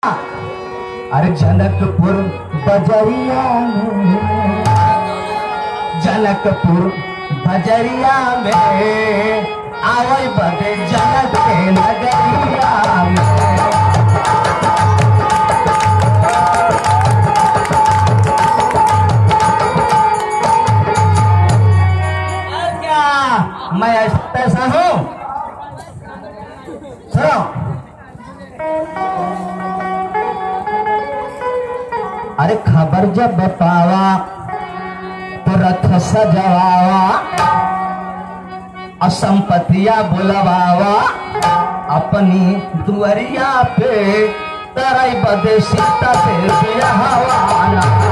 अरे जनकपुर बजरिया में जनकपुर बजरिया में आवई बदे जनक के नगरिया में और क्या मैं ऐसा हूँ सुनो अरे खबर जब बतावा तो रथ सजवावा असंपतिया बुलवावा अपनी दुअरिया पे तरई बदे सीता पे बियाहवाना